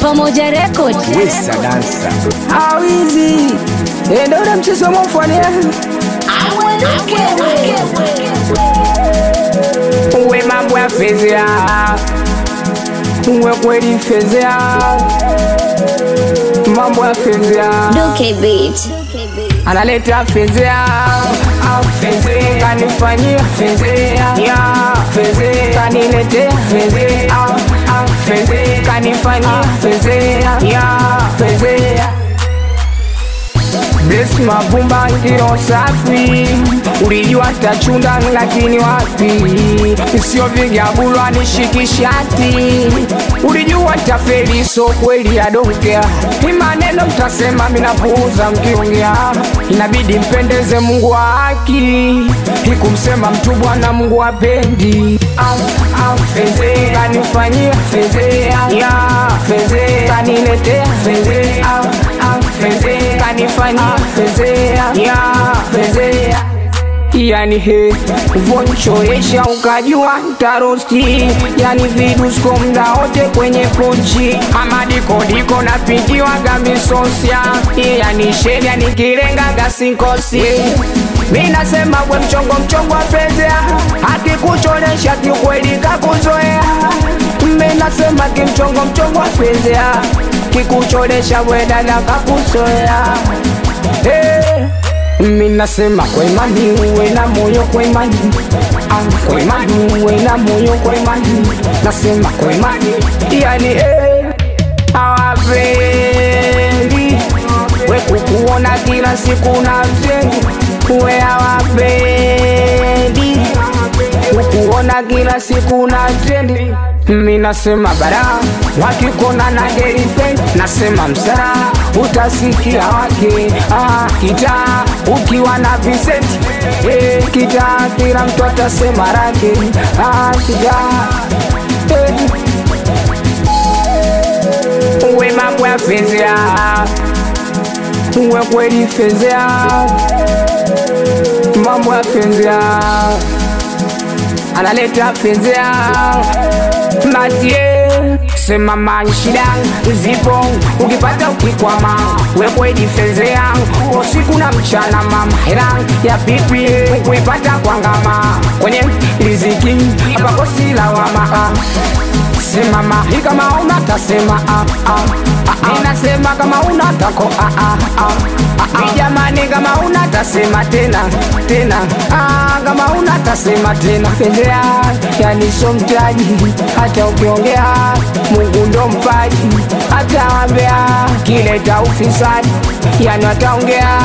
Pamoja Record. Wesa dansa awizi endo ule mchezo mofania uwe mambo ya fezea uwe kweli fezea mambo ya fezea Duke Beat. analeta fezea fezea kanifanyia fezea ya fezea kaniletea fezea fezea kanifanyia fezea ya fezea Bless mavumba ngiro safi ulijua tachunda lakini wapi sio vigabulwa nishikishati ulijua tafeli so kweli adongea imaneno mtasema minapuuza mkiongea inabidi mpendeze mungu wa haki ikumsema mtu bwana mungu apendi au au fezea kanifanyia fezea ya fezea kaniletea fezea au au fezea kanifanyia fezea ya fezea yani he vonchoesha ukajua tarosti yani vidusko mda wote kwenye pochi amadikodiko napigiwaga misosia yani sheria nikilengaga sinkosi minasema we mchongo mchongo wa fezea akikucholesha kiukweli kakuzoea minasema kimchongo mchongo wa fezea kikucholesha wedada kakuzoea hey. Minasema kwa imani uwe na moyo kwa imani ah, kwa imani uwe na moyo kwa imani nasema kwa imani yani eh, hawapendi we kukuona kila siku na mjengo we hawapendi kukuona kila siku na trendi minasema bara wakikona na girlfriend nasema msara utasikia wake ah, kita ukiwa na Vincent eh, kita kila mtu atasema rake ah, kita eh. uwe mambo ya fezea uwe kweli fezea mambo ya fezea analeta fezea matie sema manshida zipo ukipata ukikwama wekwedi fezea usiku na mchana mama hela ya pipi kuipata kwa ngama kwenye riziki apakosi lawama simama hii kama una tasema ah, ah, ah, ah. inasema kama una tako ah, ah, ah, ah, ah. jamani kama una tasema tena tena ah, kama una tasema tena fedhea yani so mtaji hata ukiongea mungu ndo mpaji hata wambea kileta ufisadi yani wataongea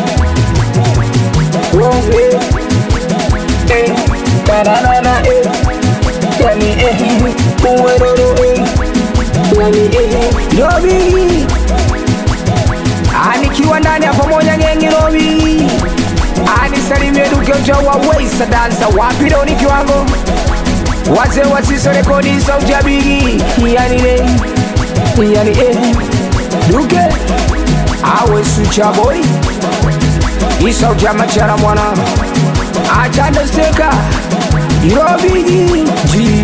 Uongee. Eh, tararara, eh. Yani eh, uweroro eh. Yani eh, Robi Anikiwa ndani ya pamoja gengi Robi Anisalimie duke ujawa Weisa dansa wapi leo ni kiwango Wazee wasiso rekodi sauti ya bigi Yani eh, yani eh Duke Awe sucha boy Isauti ya machara mwana Achande steka Robigi G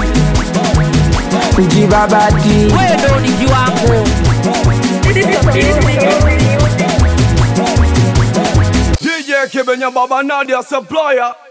G babati wewe ndo ni kiwango DJ Kibenya Baba Nadia Supplier